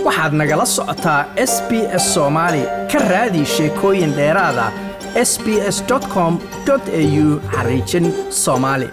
waxaad nagala socotaa s b s soomaali ka raadi sheekooyin dheeraada s b s com au xariijin soomaali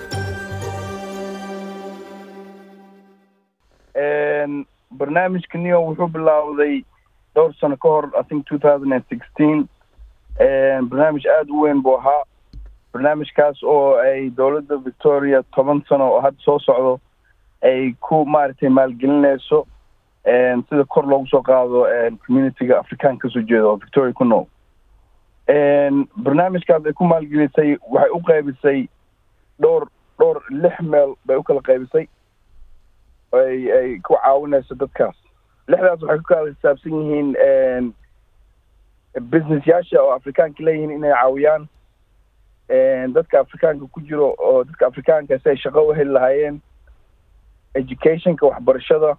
barnaamijka neo wuxuu bilaawday dhowr sano ka hor i think two thousand and sixteen barnaamij aada u weyn buu ahaa barnaamijkaas oo ay dowladda victoria toban sano oo hadda soo socdo ay ku maaragtay maalgelinayso sida kor loogu soo qaado communityga afrikaan kasoo jeeda oo victoria ku nool barnaamijkaas ay ku maalgelisay waxay u qaybisay dhowr dhowr lix meel bay u kala qaybisay ay ay ku caawinayso dadkaas lixdaas waxay ku kala xisaabsan yihiin business yaasha oo afrikaanka leeyihiin inay caawiyaan dadka afrikaanka ku jiro oo dadka afrikaanka si ay shaqo u heli lahaayeen educationka waxbarashada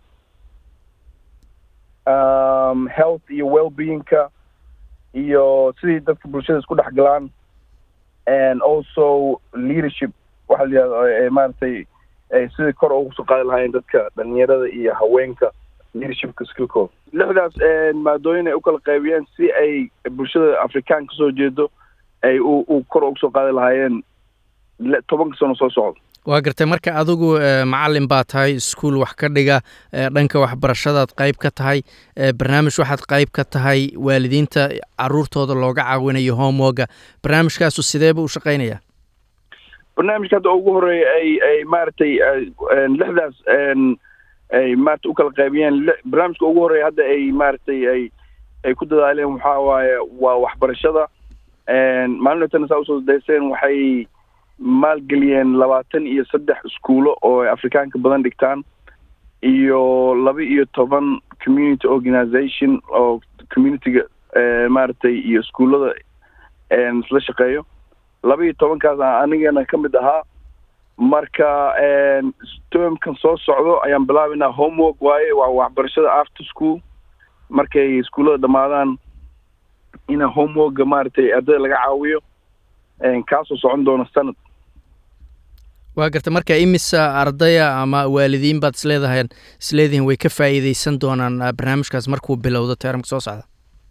um, health iyo well-beingka iyo sidii dadka bulshada isku dhex galaan and also leadership waxa la yihahdo maaragtay sidii kor ugu soo qaadi lahaayeen dadka dhalinyarada iyo haweenka leadershipka skillkooda lixdaas maadooyin ay u kala qaybiyeen si ay bulshada afrikaan kasoo jeedo ay u u kor ugu soo qaadi lahaayeen tobanka sano soo socda waa gartay marka adigu macalin baa tahay iskuol wax ka dhiga dhanka waxbarashadaad qayb ka tahay barnaamij waxaad qayb ka tahay waalidiinta caruurtooda looga caawinayo homeworga barnaamijkaasu sideeba u shaqaynaya barnaamijka hadda ugu horeeya ay ay maaragtay lixdaas ay maarata u kala qaybiyeen barnaamijka ugu horeeya hadda ay maaragtay ay ay ku dadaaleen waxaa waaye waa waxbarashada maalintan saa usoo dayseen waxay maalgeliyeen labaatan iyo saddex iskuulo oo ay afrikaanka badan dhigtaan iyo laba iyo toban community organization oo communityga maaragtay iyo iskuullada isla shaqeeyo laba iyo tobankaas anigana ka mid ahaa marka termkan soo socdo ayaan bilaabaynaa homework waaye waa waxbarashada after school markay iskuullada dhammaadaan ina homeworka maaragtay ardayda laga caawiyo kaasoo socon doona sanad waa garta marka imisa ardaya ama waalidiin baad isleedahay isleedihiin way ka faa'iideysan doonaan barnaamijkaas markuu bilowdo teramka soo socda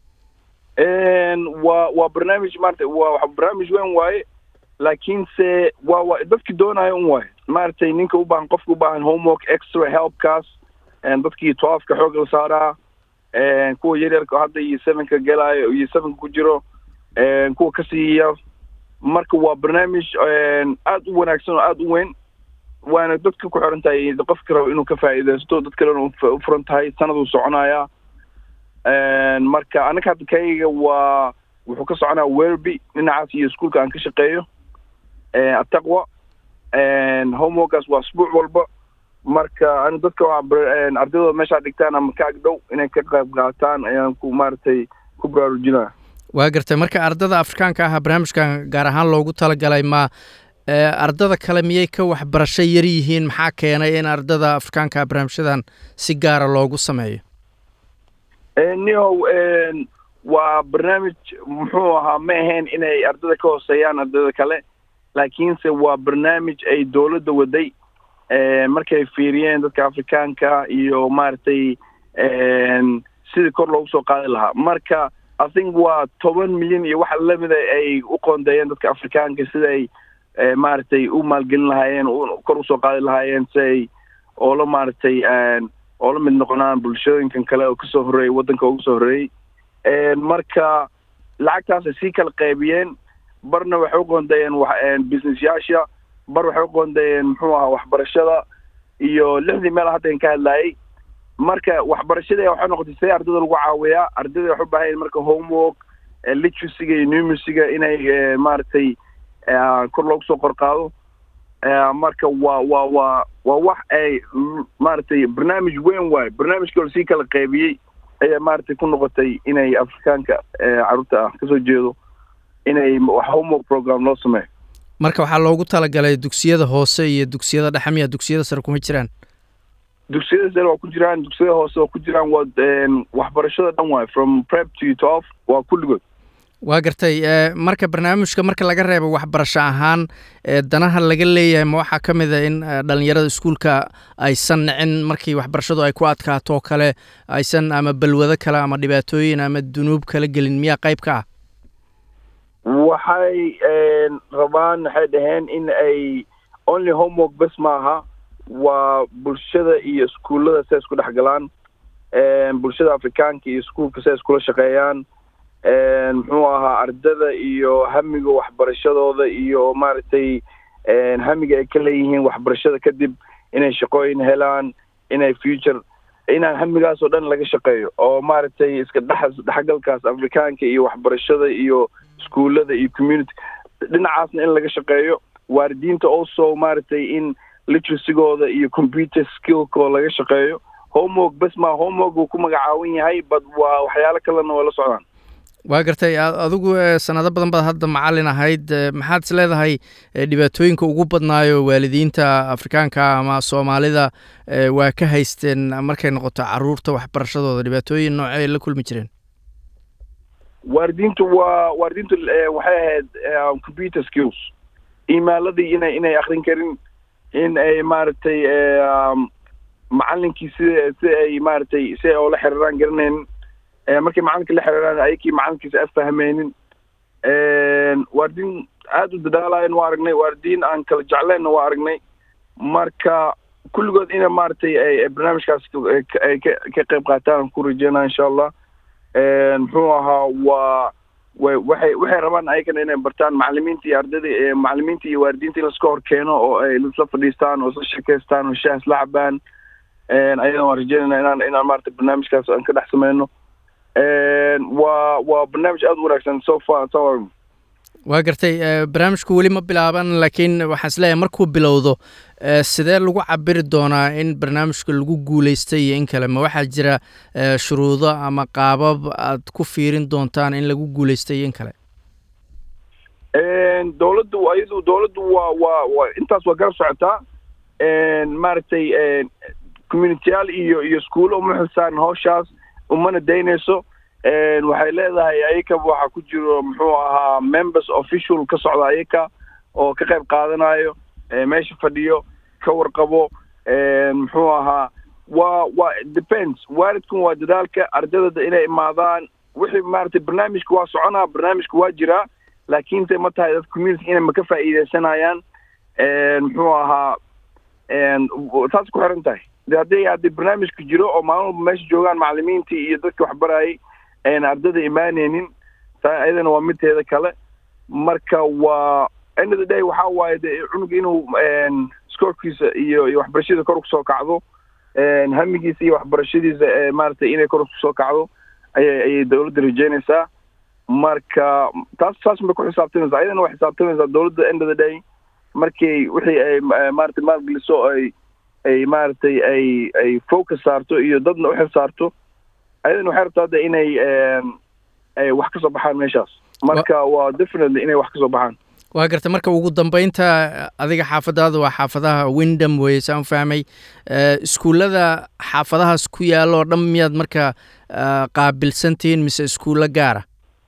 waa waa barnaamij maarata waa barnaamij weyn waaye laakiinse waa wa dadki doonayo un waaye maaragtay ninka u baahan qofka u baahan homework extra helpkaas dadkii twelfka xoog la saaraa kuwa yaryarka hadda iyo sevenka gelaayo iyo sevenka ku jiro kuwa kasiiya marka waa barnaamij aada u wanaagsan oo aada u weyn waana dadka ku xiran tahay qofka rabo inuu ka faa'iidaysto dad kalena u furan tahay sanaduu soconayaa marka anaga hadda kayga waa wuxuu ka soconaya werby dhinacaas iyo iskuolka aan ka shaqeeyo ataqwa homeworkaas waa asbuuc walba marka ani dadka ardayda meeshaa dhigtaan ama ka agdhow inay ka qayb qaataan ayaan ku maaragtay ku baraarujinaya waa gartay marka ardada afrikaanka ah barnaamijkan gaar ahaan loogu talagalay ma ardada kale miyay ka waxbarasho yar yihiin maxaa keenay in ardada afrikaanka barnaamijyadan si gaara loogu sameeyo nio waa barnaamij muxuu ahaa ma ahayn inay ardada ka hooseeyaan ardada kale laakiinse waa barnaamij ay dowladda waday markay fiiriyeen dadka afrikaanka iyo maaragtay sidii kor loogu soo qaadi lahaa marka i think waa toban milyan iyo waxa lamida ay u qoondeeyeen dadka afrikaanka sida ay maaragtay u maalgelin lahaayeen kor usoo qaadi lahaayeen si ay oola maaragtay oo la mid noqonaan bulshooyinkan kale oo kasoo horreeyay waddanka uga soo horreeyey marka lacagtaasay sii kala qaybiyeen barna waxay u qoondeeyeen business yaasha bar waxay u qoondeeyeen muxuu ahaa waxbarashada iyo lixdii meel hadda ka hadlaayay marka waxbarashadii waxay noqotay see ardada lagu caawiyaa ardada waxay u baahan marka homework literacyga iyo numisiga inay maaragtay kor loogu soo qorqaado marka waa waa waa waa wax ay maaragtay barnaamij weyn waayo barnaamijka lasii kala qaybiyey ayaa maaragtay ku noqotay inay afrikaanka carruurta ah kasoo jeedo inay homework program loo sameeyo marka waxaa loogu talagalay dugsiyada hoose iyo dugsiyada dhexe miya dugsiyada sare kuma jiraan dugsiyada sare waa ku jiraan dugsiyada hoose waa ku jiraan waa waxbarashada dhan waayo from prep to twelve waa kulligood waa gartay marka barnaamijka marka laga reebo waxbarasho ahaan danaha laga leeyahay ma waxaa ka mid a in dhalinyarada iskuulka aysan nicin markii waxbarashadu ay ku adkaato kale aysan ama balwado kale ama dhibaatooyin ama dunuub kala gelin miyaa qayb ka ah waxay rabaan waxay dhaheen in ay only homework bes maaha waa bulshada iyo iskuullada say isku dhex galaan bulshada afrikaanka iyo iskuulka say iskula shaqeeyaan muxuu ahaa ardada iyo hamiga waxbarashadooda iyo maaragtay hamiga ay ka leeyihiin waxbarashada kadib inay shaqooyin helaan inay future inaan hamigaas oo dhan laga shaqeeyo oo maaragtay iska dhex dhexgalkaas afrikaanka iyo waxbarashada iyo iskuullada iyo community dhinacaasna in laga shaqeeyo waalidiinta also maaragtay in literasigooda iyo computer skillkoo laga shaqeeyo homework bes maa homework uu ku magacaawan yahay bad waa waxyaalo kalena waa la socdaan waa gartay adigu sanado badan baad hadda macalin ahayd maxaad is leedahay dhibaatooyinka ugu badnaayo waalidiinta afrikaanka ama soomaalida waa ka haysteen markay noqoto caruurta waxbarashadooda dhibaatooyin noocey la kulmi jireen waalidiintu waa waalidiintu waxay ahayd computer skills emailadii inay inay akrin karin in ay maaragtay macalinkii sida si ay maaragtay si ay oola xiriiraan garanaynin markay macalinka la xiriiraan ayakii macalinkiisa afahmeynin waalidiin aada u dadaalayan waa aragnay waalidiin aan kala jecleenna waa aragnay marka kulligood ina maaragtay ay barnaamijkaas ay ka ka qayb qaataan ku rajeynaa insha allah muxuu ahaa waa way waxay waxay rabaan ayagana inay bartaan macalimiinta iyo ardada macalimiinta iyo waalidiinta in laska hor keeno oo ay isla fadhiistaan oo isla sheekaystaan oo shaah isla cabaan ayadana waan rajeynayna inaan inaan maaragtay barnaamijkaas aan ka dhex sameyno waa waa barnaamij aada u wanaagsan so far so waa gartay barnaamijku weli ma bilaaban laakiin waxaan isleeyahay markuu bilowdo sidee lagu cabiri doonaa in barnaamijka lagu guuleystay iyo in kale ma waxaa jira shuruudo ama qaabab aad ku fiirin doontaan in lagu guuleystay iyo in kale dowladdu ayadu dowladdu waa waa wa intaas waa garab socotaa maaragtay communitiyaal iyo iyo iskuulo uma xilsaaran hawshaas umana daynayso waxay leedahay ayaka waxaa ku jiro muxuu ahaa members official ka socda ayaka oo ka qayb qaadanayo meesha fadhiyo ka warqabo muxuu ahaa waa waa depends waalidkan waa dadaalka ardadada inay imaadaan wixii maaragtay barnaamijka waa soconaa barnaamijka waa jiraa laakiin te ma tahay dad community inay ma ka faa'iideysanayaan muxuu ahaa taas ku xiran tahay de hadday haddii barnaamijku jiro oo maalin walba meesha joogaan macalimiintii iyo dadka waxbarayay ayna ardada imaaneynin taa ayadana waa midteeda kale marka waa end of the day waxaa waaye de cunuga inuu scoorkiisa iyo iyo waxbarashadiisa kor kusoo kacdo hamigiisa iyo waxbarashadiisa maaragtay inay kor kusoo kacdo ayay ayay dowladda rajeynaysaa marka taas saas bay ku xisaabtamaysaa ayadana waa xisaabtamaysaa dowladda end of the day markii wixii ay maaragtay maalgeliso ay ay maaragtay ay ay focus saarto iyo dadna u xil saarto ayadana waxay rabtaa hadda inay ay wax ka soo baxaan meeshaas marka waa definitely inay wax ka soo baxaan waa garta marka ugu dambeynta adiga xaafadaada waa xaafadaha windham weye saan fahmay iskuullada xaafadahaas ku yaalo oo dhan miyaad marka qaabilsantihiin mise iskuullo gaara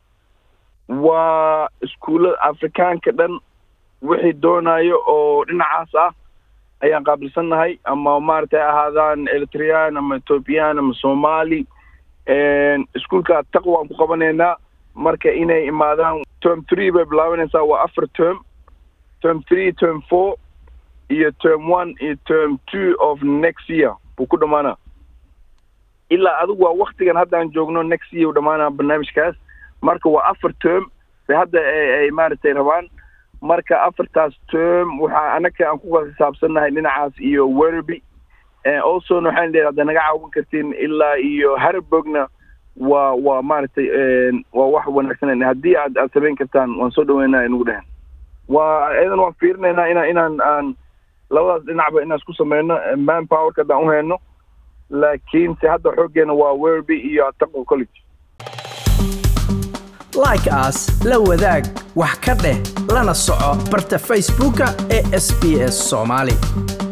waa iskuullada afrikaanka dhan wixii doonayo oo dhinacaas ah ayaan qaabilsannahay ama maaragtay ahaadaan eritreyaan ama ethoobiyan ama somali iskuulka taqwa aan ku qabanaynaa marka inay imaadaan term three bay bilaabanaysaa waa afar term term three term four iyo term one iyo term two of next year buu ku dhamaanaa ilaa adigu waa waktigan haddaan joogno next year u dhamaanaa barnaamijkaas marka waa afar term bay hadda ay maaragtay rabaan marka afartaas term waxaa anaka aan ku xisaabsannahay dhinacaas iyo werby alsona waxaan leedahay hadda naga caawin kartiin ilaa iyo harburgna waa waa maaragtay waa wax wanaagsan haddii aad aad samayn kartaan waan soo dhaweynaa inugu dhehen waa iyadan waan fiirinaynaa inaan inaan aan labadaas dhinacba inaan isku sameyno man powerka haddaan u hayno laakiinse hadda xooggeena waa werby iyo ataqo college like as la wadaag wax ka dheh lana soco barta facebooka ee sb s soomaali